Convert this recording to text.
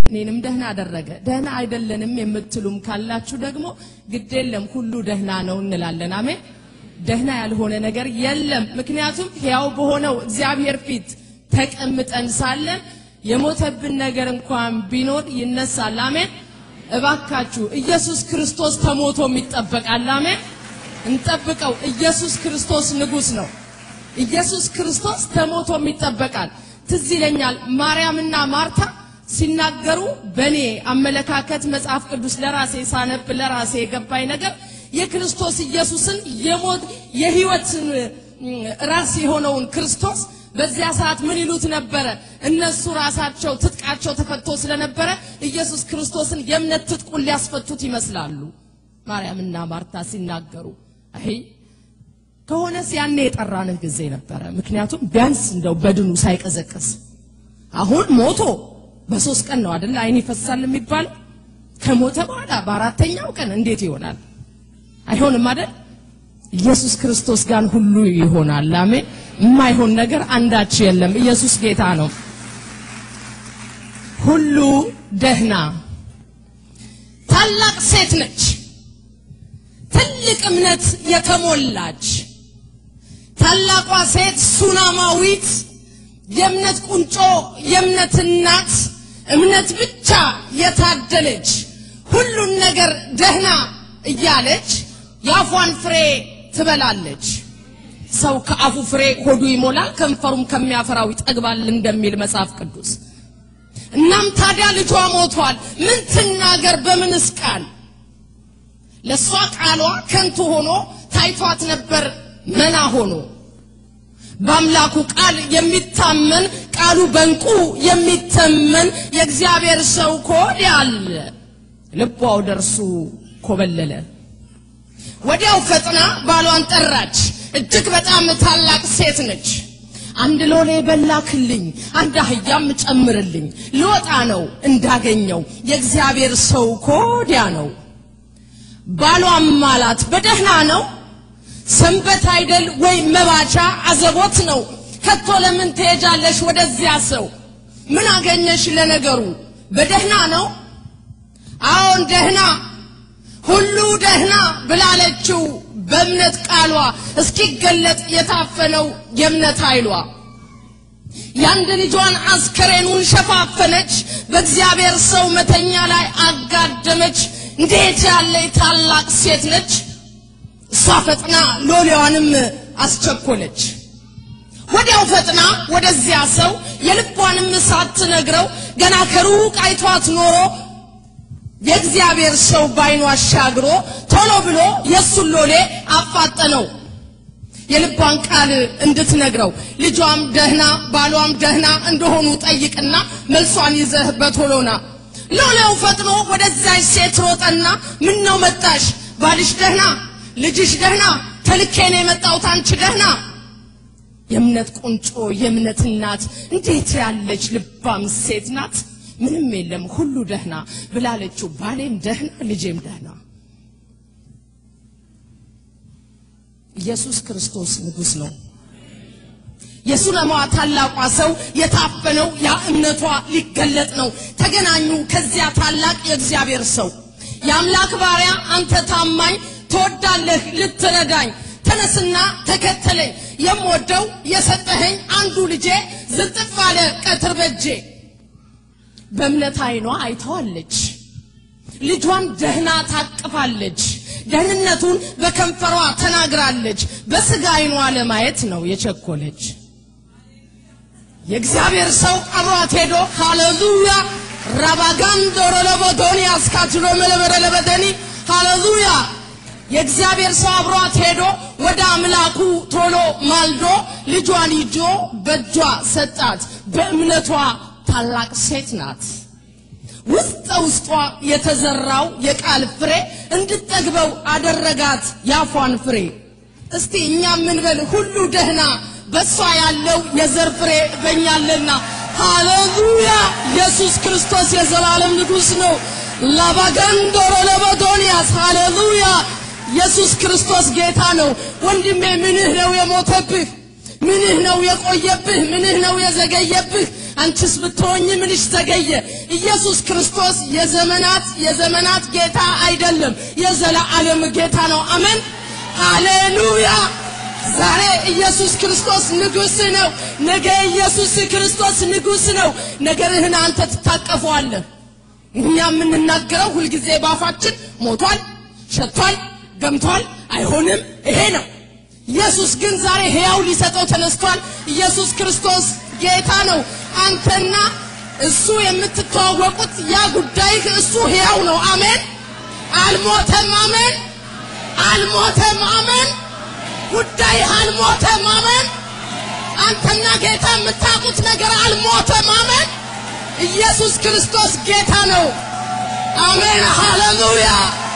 እኔንም ደህና አደረገ። ደህና አይደለንም የምትሉም ካላችሁ ደግሞ ግድ የለም ሁሉ ደህና ነው እንላለን። አሜን። ደህና ያልሆነ ነገር የለም። ምክንያቱም ሕያው በሆነው እግዚአብሔር ፊት ተቀምጠን ሳለን የሞተብን ነገር እንኳን ቢኖር ይነሳል። አሜን። እባካችሁ ኢየሱስ ክርስቶስ ተሞቶም ይጠበቃል። አሜን። እንጠብቀው። ኢየሱስ ክርስቶስ ንጉሥ ነው። ኢየሱስ ክርስቶስ ተሞቶም ይጠበቃል። ትዝ ይለኛል ማርያምና ማርታ ሲናገሩ በእኔ አመለካከት መጽሐፍ ቅዱስ ለራሴ ሳነብ ለራሴ የገባኝ ነገር የክርስቶስ ኢየሱስን የሞት የሕይወትን ራስ የሆነውን ክርስቶስ በዚያ ሰዓት ምን ይሉት ነበረ? እነሱ ራሳቸው ትጥቃቸው ተፈቶ ስለነበረ ኢየሱስ ክርስቶስን የእምነት ትጥቁን ሊያስፈቱት ይመስላሉ። ማርያምና ማርታ ሲናገሩ አይ ከሆነስ ያኔ የጠራንህ ጊዜ ነበረ። ምክንያቱም ቢያንስ እንደው በድኑ ሳይቀዘቅዝ አሁን ሞቶ በሶስት ቀን ነው አይደል አይን ይፈሳል የሚባለው። ከሞተ በኋላ በአራተኛው ቀን እንዴት ይሆናል? አይሆንም አይደል? ኢየሱስ ክርስቶስ ጋር ሁሉ ይሆናል። አሜን። የማይሆን ነገር አንዳች የለም። ኢየሱስ ጌታ ነው። ሁሉ ደህና። ታላቅ ሴት ነች። ትልቅ እምነት የተሞላች ታላቋ ሴት ሱናማዊት የእምነት ቁንጮ የእምነት እናት እምነት ብቻ የታደለች ሁሉን ነገር ደህና እያለች የአፏን ፍሬ ትበላለች። ሰው ከአፉ ፍሬ ሆዱ ይሞላል፣ ከንፈሩም ከሚያፈራው ይጠግባል እንደሚል መጽሐፍ ቅዱስ። እናም ታዲያ ልጇ ሞቷል። ምን ትናገር? በምንስ ቃል? ለእሷ ቃሏ ከንቱ ሆኖ ታይቷት ነበር መና ሆኖ በአምላኩ ቃል የሚታመን ቃሉ በእንቁ የሚተመን የእግዚአብሔር ሰው ከወዲያ አለ። ልቧ ወደ እርሱ ኮበለለ። ወዲያው ፈጥና ባሏን ጠራች። እጅግ በጣም ታላቅ ሴት ነች። አንድ ሎሌ በላክልኝ፣ አንድ አህያም ጨምርልኝ፣ ልወጣ ነው እንዳገኘው የእግዚአብሔር ሰው ከወዲያ ነው። ባሏም አላት በደህና ነው ሰንበት አይደል ወይ መባቻ አዘቦት ነው። ከቶ ለምን ትሄጃለሽ ወደዚያ ሰው? ምን አገኘሽ ለነገሩ? በደህና ነው? አዎን ደህና፣ ሁሉ ደህና ብላለችው በእምነት ቃሏ እስኪገለጥ የታፈነው የእምነት ኃይሏ። የአንድ ልጇን አስከሬኑን ሸፋፈነች፣ በእግዚአብሔር ሰው መተኛ ላይ አጋደመች። እንዴት ያለ ታላቅ ሴት ነች! እሷ ፈጥና ሎሌዋንም አስቸኮለች። ወዲያው ፈጥና ወደዚያ ሰው የልቧንም ሳትነግረው ገና ከሩቅ አይቷት ኖሮ የእግዚአብሔር ሰው ባይኑ አሻግሮ ቶሎ ብሎ የእሱን ሎሌ አፋጠነው የልቧን ቃል እንድትነግረው። ልጇም ደህና ባሏም ደህና እንደሆኑ ጠይቅና መልሷን ይዘህ በቶሎና። ሎሌው ፈጥኖ ወደዚያች ሴት ሮጠና ምን ነው መጣሽ? ባልሽ ደህና ልጅሽ ደህና፣ ተልኬ ነው የመጣሁት። አንቺ ደህና። የእምነት ቁንጮ የእምነት እናት እንዴት ያለች ልባም ሴት ናት! ምንም የለም ሁሉ ደህና ብላለችው። ባሌም ደህና፣ ልጄም ደህና። ኢየሱስ ክርስቶስ ንጉሥ ነው። የሱነማዋ ታላቋ ሰው የታፈነው ያ እምነቷ ሊገለጥ ነው። ተገናኙ ከዚያ ታላቅ የእግዚአብሔር ሰው የአምላክ ባሪያ አንተ ታማኝ ትወዳለህ ልትረዳኝ፣ ተነስና ተከተለኝ። የምወደው የሰጠኸኝ አንዱ ልጄ ዝንጥፍ አለ ቀትር በጄ። በእምነት ዓይኗ አይተዋለች። ልጇን ደህና ታቅፋለች። ደህንነቱን በከንፈሯ ተናግራለች። በስጋ ዓይኗ ለማየት ነው የቸኮለች። የእግዚአብሔር ሰው አብሯት ሄዶ ሃሌሉያ ራባጋንዶ ረለቦዶኒ አስካትሎ መለበረለበደኒ ሃሌሉያ የእግዚአብሔር ሰው አብሯት ሄዶ ወደ አምላኩ ቶሎ ማልዶ ልጇን ይዞ በእጇ ሰጣት። በእምነቷ ታላቅ ሴት ናት። ውስጠ ውስጧ የተዘራው የቃል ፍሬ እንድጠግበው አደረጋት ያፏን ፍሬ። እስቲ እኛ ምንበል ሁሉ ደህና በእሷ ያለው የዘር ፍሬ በኛለና ሃሌሉያ! ኢየሱስ ክርስቶስ የዘላለም ንጉሥ ነው። ላባገንዶሮ ለበዶንያስ ሃሌሉያ! ኢየሱስ ክርስቶስ ጌታ ነው። ወንድሜ ምንህ ነው የሞተብህ? ምንህ ነው የቆየብህ? ምንህ ነው የዘገየብህ? አንቺስ ብትሆኝ ምንሽ ዘገየ? ኢየሱስ ክርስቶስ የዘመናት የዘመናት ጌታ አይደለም፣ የዘላለም ጌታ ነው። አሜን ሃሌሉያ። ዛሬ ኢየሱስ ክርስቶስ ንጉሥ ነው። ነገ ኢየሱስ ክርስቶስ ንጉሥ ነው። ነገርህን አንተ ትታቀፈዋለህ። እኛ የምንናገረው ሁልጊዜ ባፋችን ሞቷል፣ ሸቷል፣ ገምቷል፣ አይሆንም ይሄ ነው። ኢየሱስ ግን ዛሬ ሕያው ሊሰጠው ተነስቷል። ኢየሱስ ክርስቶስ ጌታ ነው። አንተና እሱ የምትተዋወቁት ያ ጉዳይህ እሱ ሕያው ነው። አሜን። አልሞተም። አሜን። አልሞተም። አሜን። ጉዳይህ አልሞተም። አሜን። አንተና ጌታ የምታውቁት ነገር አልሞተም። አሜን። ኢየሱስ ክርስቶስ ጌታ ነው። አሜን። ሃሌሉያ